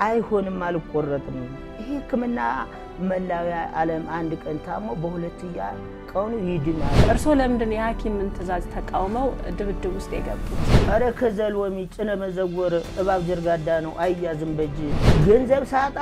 አይሆንም፣ አልቆረጥም። ይሄ ሕክምና መላው ዓለም አንድ ቀን ታሞ በሁለተኛ ቀኑ ይድናል። እርስዎ ለምንድን ነው የሐኪምን ትዕዛዝ ተቃውመው ድብድብ ውስጥ የገቡት? ኧረ ከዘልወሚ ጭነ መዘወር እባብ ጀርጋዳ ነው አያዝም በእጅ ገንዘብ ሳጣ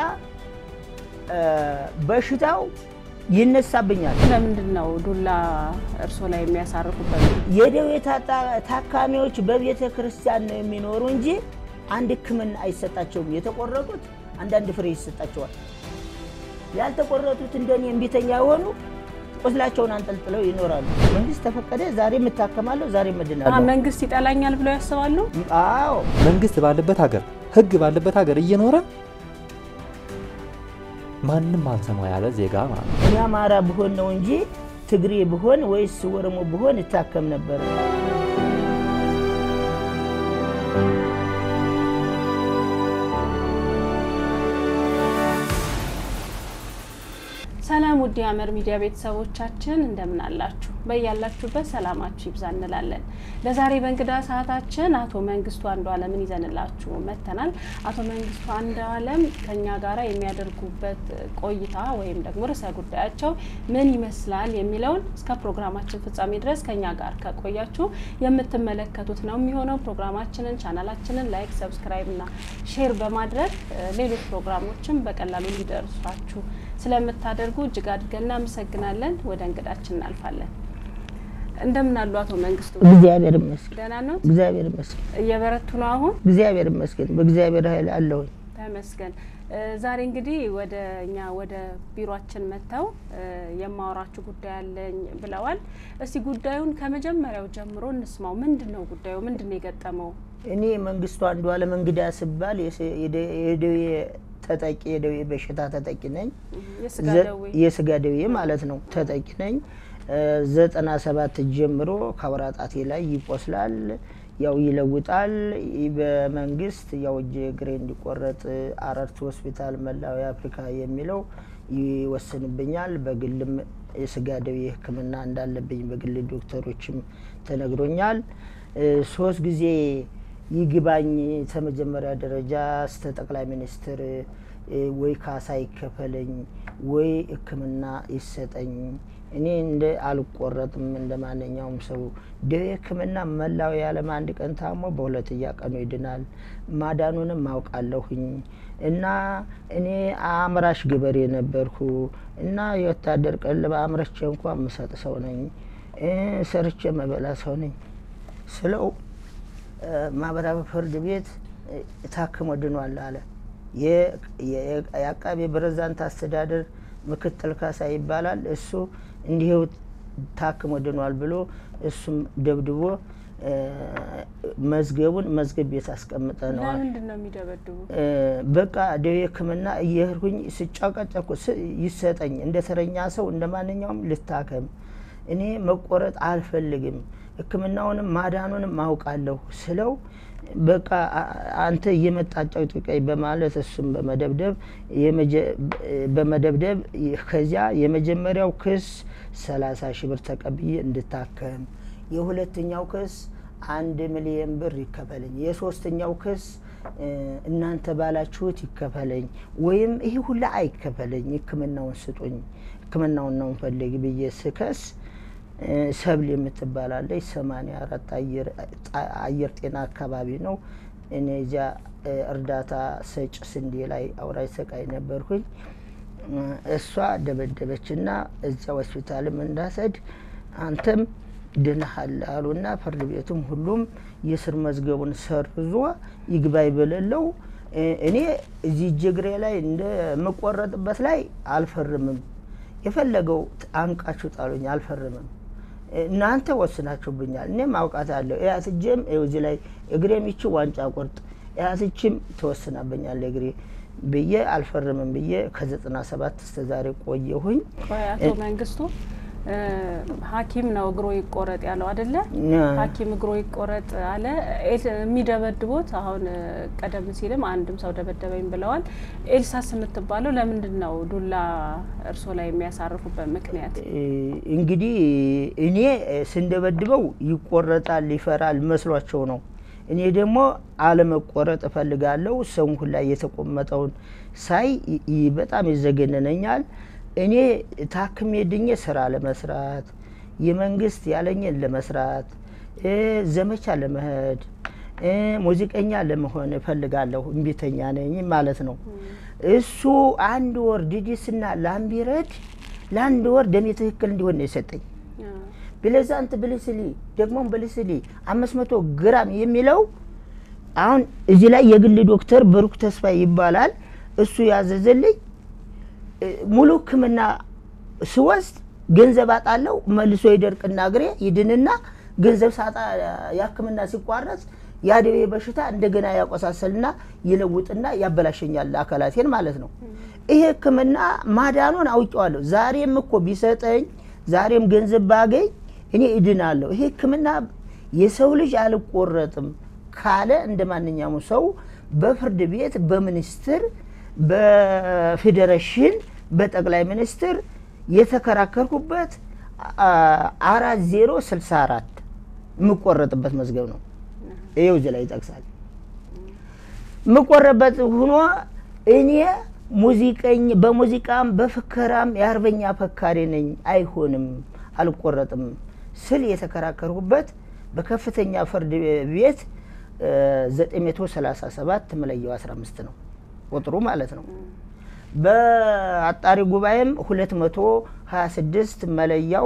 በሽታው ይነሳብኛል። ለምንድን ነው ዱላ እርስዎ ላይ የሚያሳርፉበት? የደዌ ታካሚዎች በቤተ ክርስቲያን ነው የሚኖሩ እንጂ አንድ ሕክምና አይሰጣቸውም። የተቆረጡት አንዳንድ ፍሬ ይሰጣቸዋል። ያልተቆረጡት እንደኔ እምቢተኛ የሆኑ ቁስላቸውን አንጠልጥለው ይኖራሉ። መንግስት ተፈቀደ፣ ዛሬ የምታከማለሁ፣ ዛሬ እምድናለሁ። መንግስት ይጠላኛል ብለው ያስባሉ? አዎ መንግስት ባለበት ሀገር ህግ ባለበት ሀገር እየኖረ ማንም አልሰማው ያለ ዜጋ ማለት ነው። እኔ አማራ ብሆን ነው እንጂ ትግሬ ብሆን ወይስ ኦሮሞ ብሆን እታከም ነበር። ሰላም ውድ የሐመር ሚዲያ ቤተሰቦቻችን እንደምን አላችሁ? በያላችሁበት ሰላማችሁ ይብዛ እንላለን። ለዛሬ በእንግዳ ሰዓታችን አቶ መንግስቱ አንዱዓለምን ይዘንላችሁ መጥተናል። አቶ መንግስቱ አንዱዓለም ከኛ ጋራ የሚያደርጉበት ቆይታ ወይም ደግሞ ርዕሰ ጉዳያቸው ምን ይመስላል የሚለውን እስከ ፕሮግራማችን ፍጻሜ ድረስ ከኛ ጋር ከቆያችሁ የምትመለከቱት ነው የሚሆነው። ፕሮግራማችንን ቻናላችንን ላይክ፣ ሰብስክራይብ እና ሼር በማድረግ ሌሎች ፕሮግራሞችን በቀላሉ ሊደርሷችሁ ስለምታደርጉ እጅግ አድርገን እናመሰግናለን። ወደ እንግዳችን እናልፋለን። እንደምን አሉ አቶ መንግስቱ? እግዚአብሔር ይመስገን፣ ደህና ነው? እግዚአብሔር ይመስገን፣ እየበረቱ ነው አሁን? እግዚአብሔር ይመስገን። በእግዚአብሔር ኃይል አለሁኝ። ተመስገን። ዛሬ እንግዲህ ወደ እኛ ወደ ቢሮአችን መጥተው የማወራችሁ ጉዳይ አለኝ ብለዋል። እስቲ ጉዳዩን ከመጀመሪያው ጀምሮ እንስማው። ምንድን ነው ጉዳዩ? ምንድን ነው የገጠመው? እኔ መንግስቱ አንዱዓለም እንግዳ ስባል የደዌ ተጠቂ የደዌ በሽታ ተጠቂ ነኝ። የስጋ ደዌ የስጋ ደዌ ማለት ነው ተጠቂ ነኝ። ዘጠና ሰባት ጀምሮ ከአውራ ጣቴ ላይ ይቆስላል፣ ያው ይለውጣል። በመንግስት ያው እጄ እግሬ እንዲቆረጥ አረርት ሆስፒታል መላው አፍሪካ የሚለው ይወስንብኛል። በግልም የስጋ ደዌ ሕክምና እንዳለብኝ በግል ዶክተሮችም ተነግሮኛል። ሶስት ጊዜ ይግባኝ ከመጀመሪያ ደረጃ እስከ ጠቅላይ ሚኒስትር ወይ ካሳ ይከፈለኝ ወይ ሕክምና ይሰጠኝ። እኔ እንደ አልቆረጥም እንደ ማንኛውም ሰው ደዌ ሕክምና መላው የዓለም አንድ ቀን ታሞ በሁለተኛ ቀኑ ይድናል። ማዳኑንም አውቃለሁኝ እና እኔ አምራች ገበሬ ነበርኩ እና የወታደር ቀለብ አምረቼ እንኳ የምሰጥ ሰው ነኝ። ሰርቼ መበላ ሰው ነኝ ስለው ማህበራዊ ፍርድ ቤት ታክሞ ድኗል አለ። የአቃቤ ፕሬዝዳንት አስተዳደር ምክትል ካሳ ይባላል። እሱ እንዲሁ ታክሞ ድኗል ብሎ እሱም ደብድቦ መዝገቡን መዝገብ ቤት አስቀምጠነዋል። ለምንድን ነው የሚደበድቡ? በቃ ደዌ ሕክምና እየሄድኩኝ ስጫቀጨኩ ይሰጠኝ እንደ ተረኛ ሰው እንደ ማንኛውም ልታከም እኔ መቆረጥ አልፈልግም ሕክምናውንም ማዳኑንም አውቃለሁ ስለው በቃ አንተ እየመጣጫው ጥቀኝ በማለት እሱም በመደብደብ በመደብደብ ከዚያ የመጀመሪያው ክስ ሰላሳ ሺህ ብር ተቀብዬ እንድታከም፣ የሁለተኛው ክስ አንድ ሚሊየን ብር ይከፈለኝ፣ የሶስተኛው ክስ እናንተ ባላችሁት ይከፈለኝ ወይም ይህ ሁላ አይከፈለኝ፣ ሕክምናውን ስጡኝ፣ ሕክምናውን ነው ፈልግ ብዬ ስከስ ሰብል የምትባላለች ሰማንያ አራት አየር ጤና አካባቢ ነው። እኔ እዚያ እርዳታ ሰጭ ስንዴ ላይ አውራጅ ሰቃይ ነበርኩኝ። እሷ ደበደበችና እዚያ ሆስፒታልም እንዳሰድ አንተም ድነሃል አሉና ፍርድ ቤቱም ሁሉም የስር መዝገቡን ሰርዞ ይግባኝ በሌለው እኔ እዚህ ጅግሬ ላይ እንደምቆረጥበት ላይ አልፈርምም። የፈለገው አንቃችሁ ጣሉኝ፣ አልፈርምም። እናንተ ወስናችሁብኛል። እኔም አውቃታለሁ። ያትጄም እዚህ ላይ እግሬ ሚቺ ዋንጫ ቁርጥ ያትችም ተወስናብኛል እግሬ ብዬ አልፈርምም ብዬ ከዘጠና ሰባት እስከ ዛሬ ቆየሁኝ። አቶ መንግስቱ ሐኪም ነው እግሮ ይቆረጥ ያለው አይደለ? ሐኪም እግሮ ይቆረጥ አለ። የሚደበድቦት አሁን ቀደም ሲልም አንድም ሰው ደበደበኝ ብለዋል። ኤልሳስ የምትባለው ለምንድን ነው ዱላ እርሶ ላይ የሚያሳርፉበት ምክንያት? እንግዲህ እኔ ስንደበድበው ይቆረጣል ይፈራል መስሏቸው ነው። እኔ ደግሞ አለመቆረጥ እፈልጋለሁ። ሰው ሁላ የተቆመጠውን ሳይ ይ- ይ- በጣም ይዘገነነኛል። እኔ ታክሜ ድኜ ስራ ለመስራት የመንግስት ያለኝን ለመስራት እ፣ ዘመቻ ለመሄድ እ፣ ሙዚቀኛ ለመሆን እፈልጋለሁ። እምቢተኛ ነኝ ማለት ነው። እሱ አንድ ወር ዲዲስና ላምቢረድ ለአንድ ወር ደሜ ትክክል እንዲሆን ነው የሰጠኝ። ብለዛንት ብልስሊ ደግሞም ብልስሊ አምስት መቶ ግራም የሚለው አሁን እዚህ ላይ የግል ዶክተር ብሩክ ተስፋ ይባላል። እሱ ያዘዘልኝ እ፣ ሙሉ ሕክምና ስወስድ ገንዘብ አጣለው መልሶ ይደርቅና እግሬ ይድንና ገንዘብ ሳጣ የሕክምና ሲቋረጥ የአደዌ በሽታ እንደገና ያቆሳሰልና ይለውጥና ያበላሸኛል አካላቴን ማለት ነው። ይሄ ሕክምና ማዳኑን አውቄዋለሁ። ዛሬም እኮ ቢሰጠኝ ዛሬም ገንዘብ ባገኝ እኔ እድናለሁ። ይሄ ሕክምና የሰው ልጅ አልቆረጥም ካለ እንደ ማንኛውም ሰው በፍርድ ቤት፣ በሚኒስትር፣ በፌዴሬሽን፣ በጠቅላይ ሚኒስትር የተከራከርኩበት አራት ዜሮ ስልሳ አራት የምቆረጥበት መዝገብ ነው። ይኸው እዚህ ላይ ይጠቅሳል። የምቆረበት ሆኖ እኔ ሙዚቀኝ በሙዚቃም በፍከራም የአርበኛ ፈካሪ ነኝ፣ አይሆንም፣ አልቆረጥም ስል የተከራከርኩበት በከፍተኛ ፍርድ ቤት 937 መለያው 15 ነው ቁጥሩ ማለት ነው። በአጣሪ ጉባኤም 226 መለያው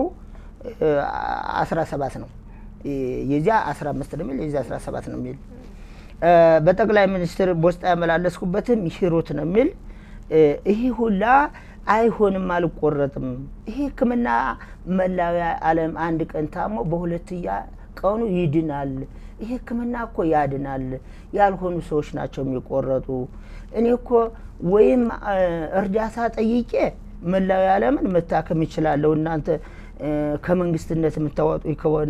17 ነው። የዚያ 15 ነው የሚል የዚያ 17 ነው የሚል በጠቅላይ ሚኒስትር በውስጥ ያመላለስኩበትም ሂሩት ነው የሚል ይህ ሁላ አይሆንም፣ አልቆረጥም። ይሄ ሕክምና መላው ዓለም አንድ ቀን ታሞ በሁለትያ ቀኑ ይድናል። ይሄ ሕክምና እኮ ያድናል። ያልሆኑ ሰዎች ናቸው የሚቆረጡ። እኔ እኮ ወይም እርዳታ ጠይቄ መላው ዓለምን መታከም ይችላለሁ። እናንተ ከመንግስትነት የምታወጡ ከሆነ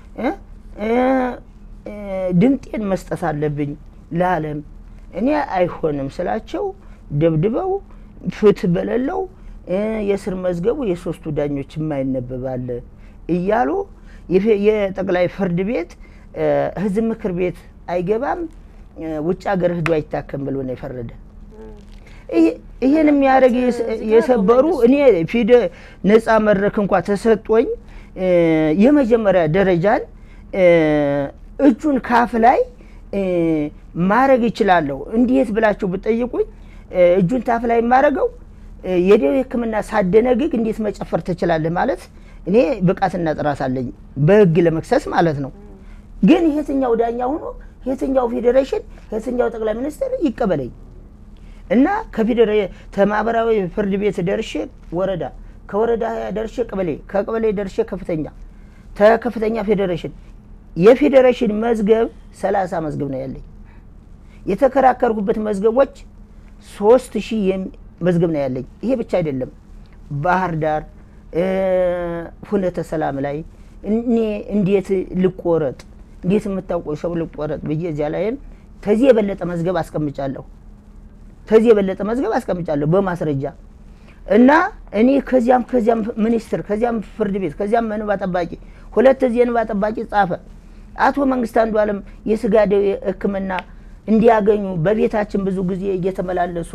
ድምጤን መስጠት አለብኝ ለዓለም። እኔ አይሆንም ስላቸው ደብድበው ፍትህ በሌለው የስር መዝገቡ የሶስቱ ዳኞች የማይነበባል እያሉ የጠቅላይ ፍርድ ቤት ህዝብ ምክር ቤት አይገባም፣ ውጭ ሀገር ህዶ አይታከም ብሎ ነው የፈረደ። ይህን የሚያደርግ የሰበሩ እኔ ፊደ ነፃ መድረክ እንኳ ተሰጦኝ የመጀመሪያ ደረጃን እጁን ካፍ ላይ ማድረግ ይችላለሁ። እንዴት ብላችሁ ብጠይቁኝ እጁን ታፍ ላይ የማደርገው የደዌ ሕክምና ሳደነግግ እንዴት መጨፈር ትችላለህ ማለት እኔ ብቃትና ጥራት አለኝ በህግ ለመክሰስ ማለት ነው። ግን የትኛው ዳኛ ሆኖ የትኛው ፌዴሬሽን የትኛው ጠቅላይ ሚኒስትር ይቀበለኝ እና ከማህበራዊ ፍርድ ቤት ደርሼ ወረዳ፣ ከወረዳ ደርሼ ቀበሌ፣ ከቀበሌ ደርሼ ከፍተኛ፣ ከከፍተኛ ፌዴሬሽን የፌዴሬሽን መዝገብ ሰላሳ መዝገብ ነው ያለኝ። የተከራከርኩበት መዝገቦች ሶስት ሺህ መዝገብ ነው ያለኝ። ይሄ ብቻ አይደለም። ባህር ዳር ሁነተ ሰላም ላይ እኔ እንዴት ልቆረጥ እንዴት የምታውቀው ሰው ልቆረጥ ብዬ እዚያ ላይም ከዚህ የበለጠ መዝገብ አስቀምጫለሁ። ከዚህ የበለጠ መዝገብ አስቀምጫለሁ በማስረጃ እና እኔ ከዚያም ከዚያም ሚኒስትር ከዚያም ፍርድ ቤት ከዚያም እንባ ጠባቂ ሁለት ዚህ እንባ ጠባቂ ጻፈ። አቶ መንግስት አንዱ አለም የስጋ ደዌ ሕክምና እንዲያገኙ በቤታችን ብዙ ጊዜ እየተመላለሱ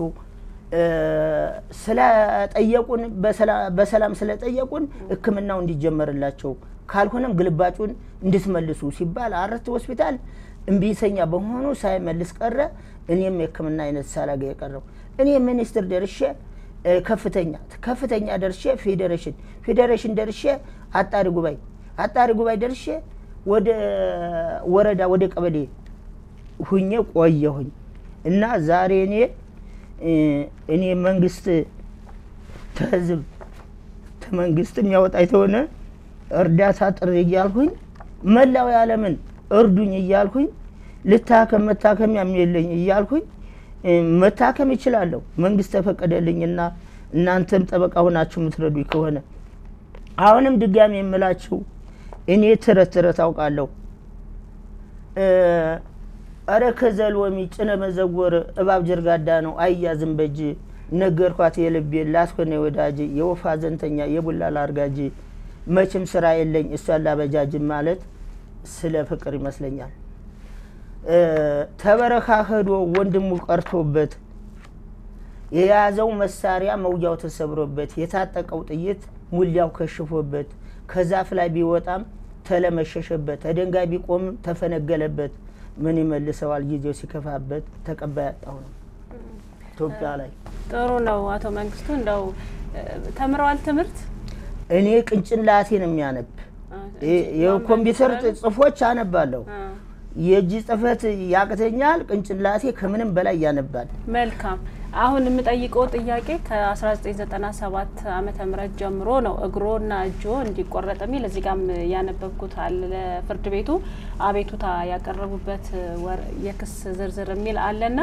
ስለጠየቁን በሰላም ስለጠየቁን ሕክምናው እንዲጀመርላቸው ካልሆነም ግልባጩን እንድትመልሱ ሲባል አረት ሆስፒታል እምቢተኛ በመሆኑ ሳይመልስ ቀረ። እኔም የሕክምና አይነት ሳላገ የቀረው እኔ ሚኒስትር ደርሼ ከፍተኛ ከፍተኛ ደርሼ ፌዴሬሽን ፌዴሬሽን ደርሼ አጣሪ ጉባኤ አጣሪ ጉባኤ ደርሼ ወደ ወረዳ ወደ ቀበሌ ሁኜ ቆየሁኝ እና ዛሬ እኔ እኔ መንግስት ተህዝብ ተመንግስት የሚያወጣ የተሆነ እርዳታ ጥሪ እያልሁኝ መላው ዓለምን እርዱኝ እያልሁኝ ልታከም መታከሚያም የለኝ እያልሁኝ መታከም ይችላለሁ። መንግስት ተፈቀደልኝና እናንተም ጠበቃ ሆናችሁ የምትረዱኝ ከሆነ አሁንም ድጋሚ የምላችሁ እኔ ተረት ተረት አውቃለሁ። እረ ከዘልወሚ ጭነ መዘወር እባብ ጀርጋዳ ነው አያዝም በእጅ ነገርኳት የልቤን ላስኮነ ወዳጅ የወፋ ዘንተኛ የቡላ ላርጋጅ መቼም ስራ የለኝ እሷን ላበጃጅ ማለት ስለ ፍቅር ይመስለኛል። እ፣ ተበረካ ሄዶ ወንድሙ ቀርቶበት የያዘው መሳሪያ መውጊያው ተሰብሮበት የታጠቀው ጥይት ሙሊያው ከሽፎበት ከዛፍ ላይ ቢወጣም ተለመሸሸበት ከድንጋይ ቢቆም ተፈነገለበት ምን ይመልሰዋል ጊዜው ሲከፋበት ተቀባይ ያጣው ነው ኢትዮጵያ ላይ ጥሩ ነው አቶ መንግስቱ እንደው እ፣ ተምረዋል ትምህርት እኔ ቅንጭላቴ ነው የሚያነብ የ- የኮምፒውተር ጽፎች አነባለሁ አ፣ የእጅ ጽፈት ያቅተኛል ቅንጭላቴ ከምንም በላይ ያነባል መልካም አሁን የምጠይቀው ጥያቄ ከ1997 ዓመተ ምህረት ጀምሮ ነው እግሮና እጆ እንዲቆረጥ የሚል እዚህ ጋም ያነበብኩት አለ ለፍርድ ቤቱ አቤቱታ ያቀረቡበት ወር- የክስ ዝርዝር የሚል አለና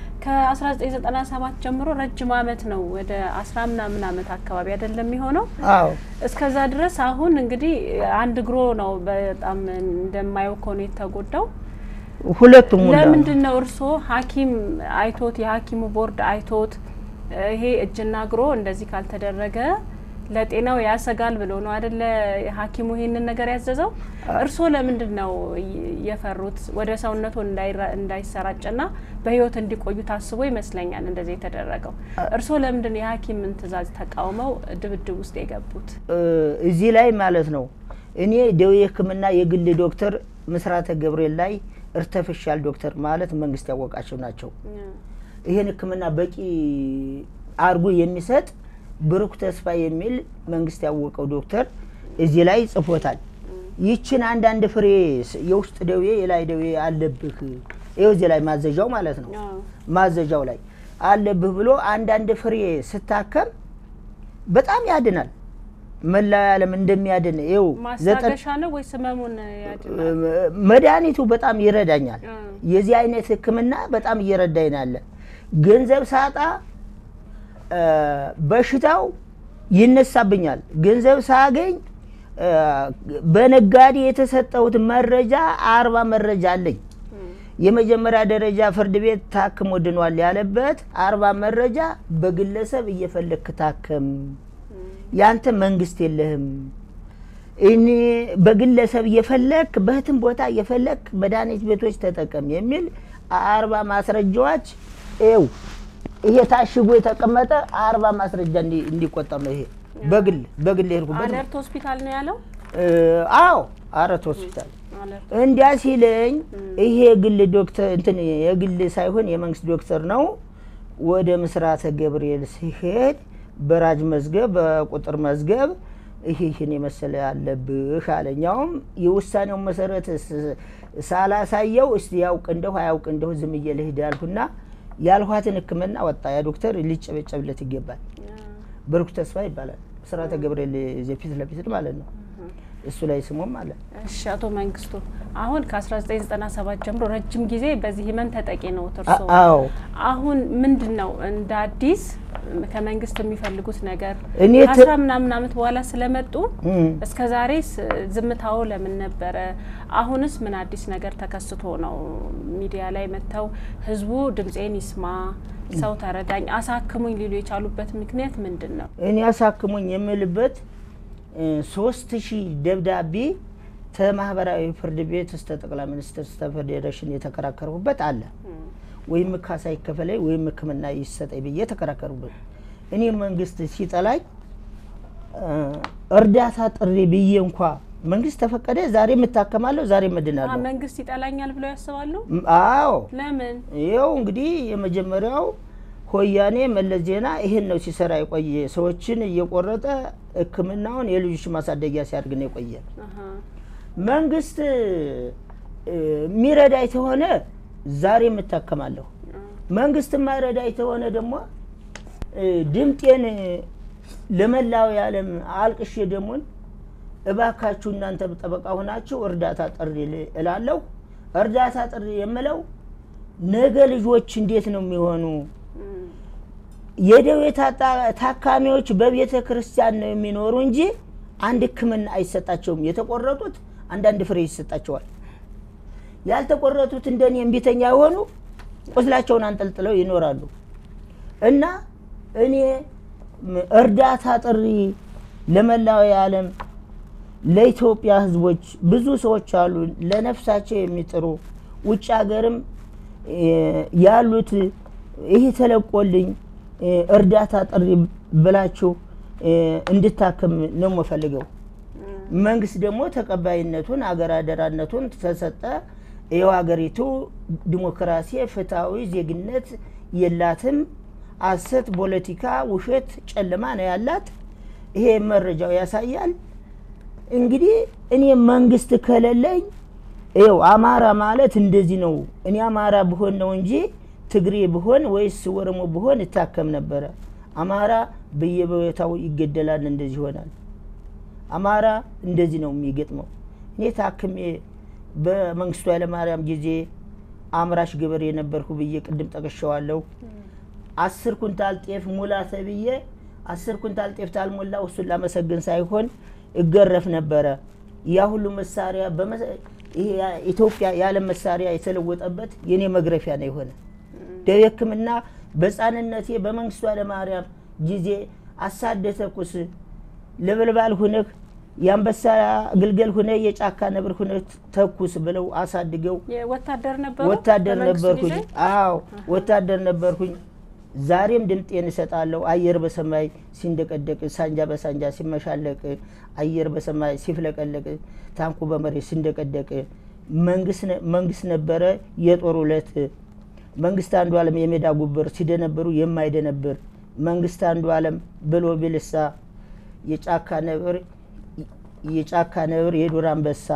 ከ1997 ጀምሮ ረጅም አመት ነው ወደ አስራ ምናምን አመት አካባቢ አይደለም የሚሆነው አዎ እስከዛ ድረስ አሁን እንግዲህ አንድ እግሮ ነው በጣም እንደማየው ከሆነ የተጎዳው ሁለቱም ሙላ ነው። ለምንድን ነው እርስዎ ሐኪም አይቶት የሐኪሙ ቦርድ አይቶት እ፣ ይሄ እጅና እግሮ እንደዚህ ካልተደረገ ለጤናው ያሰጋል ብሎ ነው አደለ ሐኪሙ ይሄንን ነገር ያዘዘው? እርስዎ ለምንድን ነው ይ- የፈሩት? ወደ ሰውነቱ እንዳይራ- እንዳይሰራጭና በህይወት እንዲቆዩ ታስቦ ይመስለኛል እንደዚህ የተደረገው። እርስዎ ለምንድን ነው የሐኪምን ትዕዛዝ ተቃውመው ድብድብ ውስጥ የገቡት? እ፣ እዚህ ላይ ማለት ነው እኔ ደዌ ሕክምና የግል ዶክተር ምስራተ ገብርኤል ላይ እርተፍሻል ዶክተር ማለት መንግስት ያወቃቸው ናቸው። ይህን ሕክምና በቂ አርጎ የሚሰጥ ብሩክ ተስፋ የሚል መንግስት ያወቀው ዶክተር እዚህ ላይ ጽፎታል። ይችን አንዳንድ ፍሬ ስ- የውስጥ ደዌ የላይ ደዌ አለብህ ይኸው እዚህ ላይ ማዘዣው ማለት ነው አዎ። ማዘዣው ላይ አለብህ ብሎ አንዳንድ ፍሬ ስታከም በጣም ያድናል። መላው ዓለም እንደሚያድን ይኸው ዘጠን ማስታገሻ ነው ወይስ ህመሙን ያድናል? መድኃኒቱ በጣም ይረዳኛል። እ። የዚህ አይነት ህክምና በጣም እየረዳኝ ነው ያለ። ገንዘብ ሳጣ እ፣ በሽታው ይነሳብኛል። ገንዘብ ሳገኝ እ፣ በነጋዴ የተሰጠሁት መረጃ አርባ መረጃ አለኝ። የመጀመሪያ ደረጃ ፍርድ ቤት ታክሞ ድኗል ያለበት አርባ መረጃ በግለሰብ እየፈለግክ ታከም፣ ያንተ መንግስት የለህም። እኔ በግለሰብ እየፈለክ በህትም ቦታ እየፈለክ መድኃኒት ቤቶች ተጠቀም የሚል አርባ ማስረጃዎች ው ይሄ ታሽጎ የተቀመጠ አርባ ማስረጃ እንዲ- እንዲቆጠር ነው። ይሄ በግል በግል የሄድኩበት ነው። አለርት ሆስፒታል ነው ያለው። እ፣ አዎ አረት ሆስፒታል አለርት እንዲያ ሲለኝ ይሄ የግል ዶክተር እንትን የግል ሳይሆን የመንግስት ዶክተር ነው። ወደ ምስራተ ገብርኤል ሲሄድ በራጅ መዝገብ በቁጥር መዝገብ ይሄ ይህን የመሰለ ያለብህ አለኛውም የውሳኔውን መሰረት ስ- ሳላሳየው እስቲ ያውቅ እንደሁ አያውቅ እንደሁ ዝም ብዬ ልሂድ ያልሁና ያልኋትን ሕክምና ወጣ። ያ ዶክተር ሊጨበጨብለት ይገባል። ብሩክ ተስፋ ይባላል። ምስራተ ገብርኤል እዚህ ፊት ለፊት ማለት ነው። እሱ ላይ ስሙም አለ። እሺ አቶ መንግስቱ አሁን ከ1997 ጀምሮ ረጅም ጊዜ በዚህ ህመም ተጠቂ ነው እርሶ። አ- አዎ አሁን ምንድን ነው እንደ አዲስ ከመንግስት የሚፈልጉት ነገር እኔ ት- ከአስራ ምናምን አመት በኋላ ስለመጡ እም። እስከ ዛሬ ዝምታው ለምን ነበረ? አሁንስ ምን አዲስ ነገር ተከስቶ ነው ሚዲያ ላይ መጥተው ህዝቡ ድምፄን ይስማ፣ ሰው ተረዳኝ፣ አሳክሙኝ ሊሉ የቻሉበት ምክንያት ምንድን ነው? እኔ አሳክሙኝ የምልበት እ፣ ሶስት ሺህ ደብዳቤ ከማህበራዊ ፍርድ ቤት እስከ ጠቅላይ ሚኒስትር እስከ ፌዴሬሽን የተከራከርኩበት አለ። ወይም ካሳ ይከፈለኝ ወይም ሕክምና ይሰጠኝ ብዬ ተከራከሩበት። እኔ መንግስት ሲጠላኝ እ፣ እርዳታ ጥሪ ብዬ እንኳ መንግስት ተፈቀደ ዛሬ የምታከማለሁ ዛሬ አ እመድናለሁ። መንግስት ይጠላኛል ብለው ያስባሉ? ም- አዎ ለምን? ይኸው እንግዲህ የመጀመሪያው ሆያኔ መለስ ዜና ይህን ነው ሲሰራ የቆየ ሰዎችን እየቆረጠ ሕክምናውን የልጆች ማሳደጊያ ሲያድግ ነው የቆየ። አሀ። መንግስት እ፣ የሚረዳኝ ተሆነ ዛሬ የምታከማለሁ። መንግስት የማይረዳኝ ተሆነ ደግሞ እ፣ ድምጤን ለመላው የዓለም አልቅሼ ደሞን እባካችሁ እናንተ ጠበቃ ሆናችሁ እርዳታ ጥሪ ል- እላለሁ። እርዳታ ጥሪ የምለው ነገ ልጆች እንዴት ነው የሚሆኑ? እም፣ የደዌ ታጣ- ታካሚዎች በቤተ ክርስቲያን ነው የሚኖሩ እንጂ አንድ ሕክምና አይሰጣቸውም። የተቆረጡት አንዳንድ ፍሬ ይሰጣቸዋል። ያልተቆረጡት እንደኔ እምቢተኛ የሆኑ ቁስላቸውን አንጠልጥለው ይኖራሉ። እና እኔ ም- እርዳታ ጥሪ ለመላው የዓለም ለኢትዮጵያ ሕዝቦች ብዙ ሰዎች አሉ ለነፍሳቸው የሚጥሩ ውጭ ሀገርም ያሉት ይሄ ተለቆልኝ እርዳታ ጥሪ ብላችሁ እንድታክም ነው የምፈልገው። መንግስት ደግሞ ተቀባይነቱን አገር አደራነቱን ተሰጠ። ይኸው ሀገሪቱ ዲሞክራሲ፣ ፍትሐዊ ዜግነት የላትም። አሰት፣ ፖለቲካ፣ ውሸት፣ ጨለማ ነው ያላት። ይሄ መረጃው ያሳያል። እንግዲህ እኔ መንግስት ከሌለኝ ይኸው አማራ ማለት እንደዚህ ነው። እኔ አማራ ብሆን ነው እንጂ ትግሬ ብሆን ወይስ ኦሮሞ ብሆን እታከም ነበረ። አማራ በየቦታው ይገደላል፣ እንደዚህ ይሆናል። አማራ እንደዚህ ነው የሚገጥመው። እኔ ታክሜ በመንግስቱ ኃይለማርያም ጊዜ አምራች ገበሬ የነበርኩ ብዬ ቅድም ጠቅሸዋለሁ። አስር ኩንታል ጤፍ ሙላ ተብዬ አስር ኩንታል ጤፍ ታልሞላ እሱን ላመሰግን ሳይሆን እገረፍ ነበረ። ያ ሁሉ መሳሪያ ኢትዮጵያ ያለ መሳሪያ የተለወጠበት የኔ መግረፊያ ነው የሆነ ደዌ ሕክምና በሕፃንነቴ በመንግስቱ ኃይለማርያም ጊዜ አሳደ ተኩስ ለበልባል ሁነህ የአንበሳ ግልገል ሁነ የጫካ ነብር ሁነ ተኩስ ብለው አሳድገው ወታደር ነበሩ። ወታደር በመንግስቱ ነበርኩኝ። ጊዜ? አዎ ወታደር ነበርኩኝ። ዛሬም ድምጤን እሰጣለሁ። አየር በሰማይ ሲንደቀደቅ፣ ሳንጃ በሳንጃ ሲመሻለቅ፣ አየር በሰማይ ሲፍለቀለቅ፣ ታንኩ በመሬት ሲንደቀደቅ መንግስት ነበረ የጦር ውለት መንግስት አንዱ ዓለም የሜዳ ጉብር ሲደነብሩ የማይደነብር መንግስት አንዱ ዓለም ብሎ ቢልሳ የጫካ ነብር የጫካ ነብር የዱር አንበሳ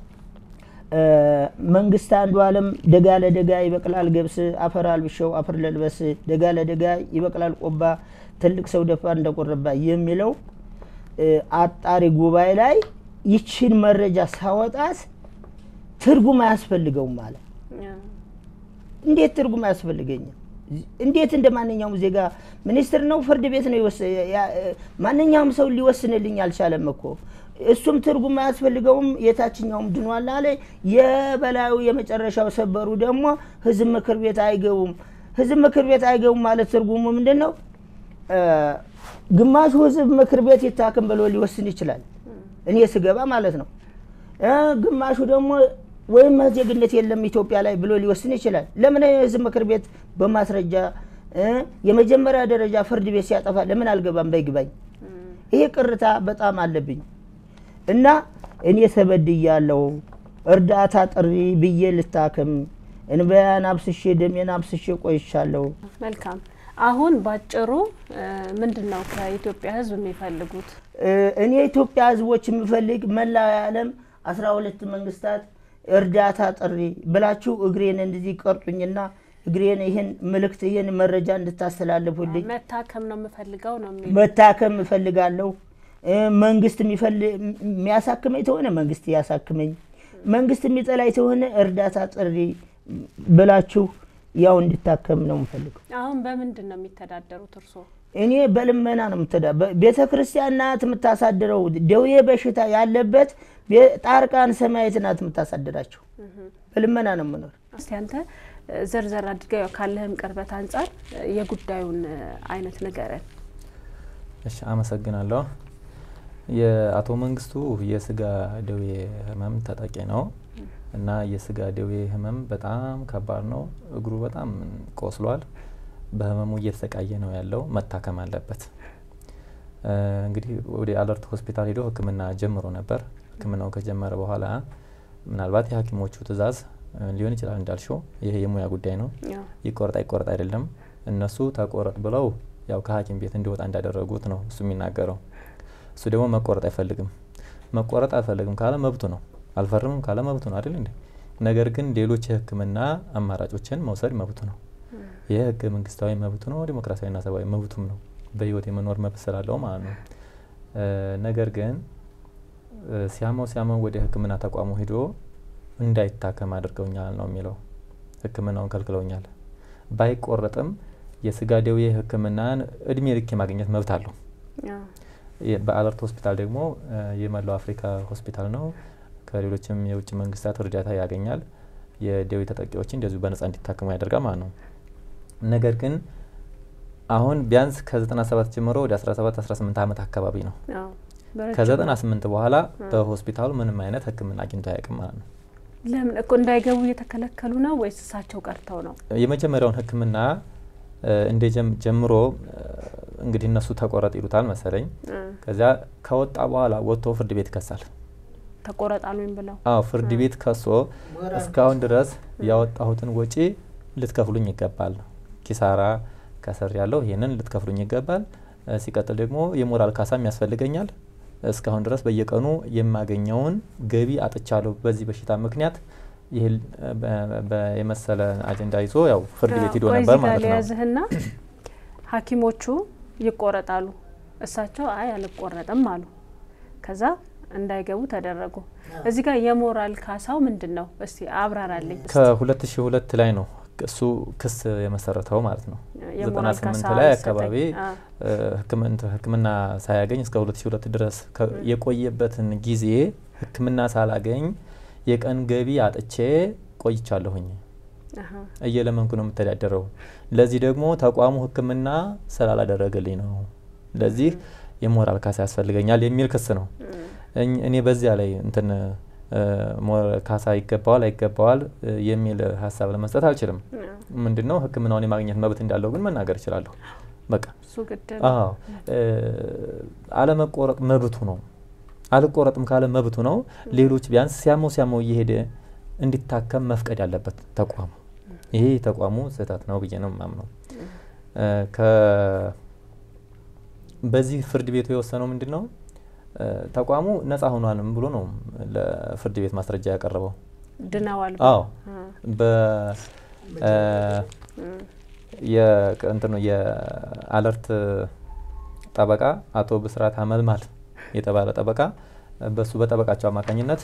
መንግስት አንዱ ዓለም ደጋ ለደጋ ይበቅላል ገብስ አፈር አልብሸው አፈር ለልበስ ደጋ ለደጋ ይበቅላል ቆባ ትልቅ ሰው ደፋ እንደቆረባ የሚለው አጣሪ ጉባኤ ላይ ይችን መረጃ ሳወጣት ትርጉም አያስፈልገውም ማለት እንዴት ትርጉም አያስፈልገኝም? እንዴት እንደ ማንኛውም ዜጋ ሚኒስትር ነው ፍርድ ቤት ነው የወሰ- ያ- ማንኛውም ሰው ሊወስንልኝ አልቻለም እኮ እሱም ትርጉም አያስፈልገውም። የታችኛውም ድኗል አለ። የበላዩ የመጨረሻው ሰበሩ ደግሞ ህዝብ ምክር ቤት አይገቡም። ህዝብ ምክር ቤት አይገቡም ማለት ትርጉሙ ምንድን ነው? ግማሹ ህዝብ ምክር ቤት ይታክም ብሎ ሊወስን ይችላል፣ እኔ ስገባ ማለት ነው። እ ግማሹ ደግሞ ወይም ዜግነት የለም ኢትዮጵያ ላይ ብሎ ሊወስን ይችላል። ለምን የህዝብ ምክር ቤት በማስረጃ እ የመጀመሪያ ደረጃ ፍርድ ቤት ሲያጠፋ ለምን አልገባም በይግባኝ? ይሄ ቅርታ በጣም አለብኝ እና እኔ ተበድያለሁ። እርዳታ ጥሪ ብዬ ልታክም እንበያን አብስሼ ደሜን አብስሼ ቆይቻለሁ። መልካም። አሁን ባጭሩ ምንድን ነው ከኢትዮጵያ ህዝብ የሚፈልጉት? እ እኔ የኢትዮጵያ ህዝቦች የምፈልግ መላው የዓለም አስራ ሁለት መንግስታት እርዳታ ጥሪ ብላችሁ እግሬን እንደዚህ ቀርጡኝና እግሬን ይህን ምልክት ይህን መረጃ እንድታስተላልፉልኝ መታከም ነው የምፈልገው ነው የሚሉ መታከም እፈልጋለሁ። እ መንግስት የሚፈል- የሚያሳክመኝ ተሆነ መንግስት ያሳክመኝ፣ መንግስት የሚጠላኝ ተሆነ እርዳታ ጥሪ ብላችሁ ያው እንድታከም ነው የምፈልገው። አሁን በምንድን ነው የሚተዳደሩት እርስዎ? እኔ በልመና ነው የምተዳ ቤተ ክርስቲያን ናት የምታሳድረው። ደዌ በሽታ ያለበት ቤ- ጣርቃን ሰማያዊት ናት የምታሳድራቸው። በልመና ነው የምኖር። እስቲ አንተ ዘርዘር አድርገው ያው ካለህም ቅርበት አንጻር የጉዳዩን አይነት ንገረን። እሺ አመሰግናለሁ። የአቶ መንግስቱ የስጋ ደዌ ህመም ተጠቂ ነው እና የስጋ ደዌ ህመም በጣም ከባድ ነው። እግሩ በጣም ቆስሏል። በህመሙ እየተሰቃየ ነው ያለው። መታከም አለበት። እ እንግዲህ ወደ አለርት ሆስፒታል ሄዶ ሕክምና ጀምሮ ነበር። ሕክምናው ከጀመረ በኋላ ምናልባት የሐኪሞቹ ትዕዛዝ እ ሊሆን ይችላል እንዳልሽው፣ ይሄ የሙያ ጉዳይ ነው። ያው ይቆረጥ አይቆረጥ አይደለም። እነሱ ተቆረጥ ብለው ያው ከሐኪም ቤት እንዲወጣ እንዳደረጉት ነው እሱ የሚናገረው። እሱ ደግሞ መቆረጥ አይፈልግም። መቆረጥ አይፈልግም ካለ መብቱ ነው። አልፈርምም ካለ መብቱ ነው አይደል እንዴ? ነገር ግን ሌሎች የህክምና አማራጮችን መውሰድ መብቱ ነው። ይህ ህገ መንግስታዊ መብቱ ነው፣ ዲሞክራሲያዊና ሰብአዊ መብቱም ነው። በህይወት የመኖር መብት ስላለው ማለት ነው። እ ነገር ግን እ ሲያመው ሲያመው ወደ ህክምና ተቋሙ ሂዶ እንዳይታከም አድርገውኛል ነው የሚለው። ህክምናውን ከልክለውኛል። ባይቆረጥም የስጋ ደዌ ህክምናን እድሜ ልክ የማግኘት መብት አለው። ያው የ- በአለርት ሆስፒታል ደግሞ እ የመላው አፍሪካ ሆስፒታል ነው። ከሌሎችም የውጭ መንግስታት እርዳታ ያገኛል። የደዌ ተጠቂዎችን እንደዚሁ በነጻ እንዲታከሙ ያደርጋል ማለት ነው። ነገር ግን አሁን ቢያንስ ከ97 ጀምሮ ወደ 17 18 ዓመት አካባቢ ነው። ያው በረጅሙ ከ98 በኋላ በሆስፒታሉ ምንም አይነት ህክምና አግኝቶ አያውቅም ማለት ነው። ለምን እኮ እንዳይገቡ እየተከለከሉ ነው ወይስ እሳቸው ቀርተው ነው? የመጀመሪያውን ሕክምና እንደ ጀምሮ እንግዲህ እነሱ ተቆረጥ ይሉታል መሰለኝ። ከዚያ ከወጣ በኋላ ወጥቶ ፍርድ ቤት ይከሳል። ተቆረጣሉኝ ብለው አዎ ፍርድ ቤት ከሶ እስካሁን ድረስ ያወጣሁትን ወጪ ልትከፍሉኝ ይገባል፣ ኪሳራ ከስር ያለው ይህንን ልትከፍሉኝ ይገባል። ሲቀጥል ደግሞ የሞራል ካሳም ያስፈልገኛል። እስካሁን ድረስ በየቀኑ የማገኘውን ገቢ አጥቻለሁ በዚህ በሽታ ምክንያት ይህ የመሰለ አጀንዳ ይዞ ያው ፍርድ ቤት ሂዶ ነበር ማለት ነው። ያዝህና ሐኪሞቹ ይቆረጣሉ። እሳቸው አይ አልቆረጥም አሉ። ከዛ እንዳይገቡ ተደረጉ። እዚህ ጋር የሞራል ካሳው ምንድን ነው? እስቲ አብራራልኝ። ከሁለት ሺ ሁለት ላይ ነው እሱ ክስ የመሰረተው ማለት ነው። ዘጠና ስምንት ላይ አካባቢ ሕክምና ሳያገኝ እስከ ሁለት ሺ ሁለት ድረስ የቆየበትን ጊዜ ሕክምና ሳላገኝ የቀን ገቢ አጥቼ ቆይቻለሁኝ። እየለመንኩ ነው የምተዳደረው። ለዚህ ደግሞ ተቋሙ ሕክምና ስላላደረገልኝ ነው። ለዚህ የሞራል ካሳ ያስፈልገኛል የሚል ክስ ነው። እኔ በዚያ ላይ እንትን ካሳ ይገባዋል አይገባዋል የሚል ሀሳብ ለመስጠት አልችልም። ምንድን ነው ሕክምናውን የማግኘት መብት እንዳለው ግን መናገር እችላለሁ። በቃ አዎ፣ አለመቆረጥ መብቱ ነው። አልቆረጥም ካለ መብቱ ነው። ሌሎች ቢያንስ ሲያመው ሲያመው እየሄደ እንዲታከም መፍቀድ ያለበት ተቋሙ። ይሄ ተቋሙ ስህተት ነው ብዬ ነው የማምነው። በዚህ ፍርድ ቤቱ የወሰነው ምንድን ነው? ተቋሙ ነጻ ሆኗልም ብሎ ነው ለፍርድ ቤት ማስረጃ ያቀረበው። ድነዋል። አዎ እንትኑ የአለርት ጠበቃ አቶ ብስራት አመልማል የተባለ ጠበቃ በሱ በጠበቃቸው አማካኝነት